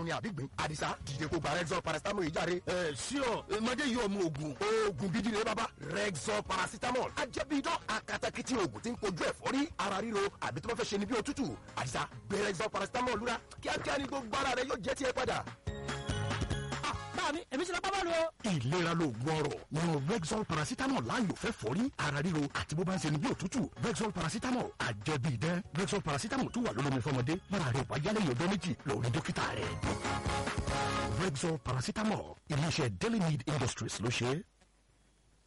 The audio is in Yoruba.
ni àbígbín àdìsá dìde kó gba rexol paracetamol yìí jáde. ẹ ṣíọ mọdé yìí ọmọ ogun. oògùn gidi ni bàbá rexol paracetamol ajẹ́bíidán akatakiti oògùn tí ń kojú ẹ̀fọ́rí ara ríro àbí tó bá fẹ́ ṣe ni bí òtútù àdìsá gbé rexol paracetamol lura kíákíá ni gbogbo ara rẹ yóò jẹ́ tiẹ̀ padà. báà mi èmi ti lọ pápá lu o. ìlera lóògùn ọrọ̀ yan rexol paracetamol láàyò fẹ́ fọ́rí ara ríro àti bó bá ń ṣe ni bí òtútù rexol paracetamol àjẹbíidán rexol paracetamol tún wà lólómi fọmọdé bára rẹ wáyálẹ̀ yọ̀dọ́ méjì lórí dókítà rẹ̀. Rexall paracetamol iléeṣẹ́ Daily Need Industries ló ṣe é.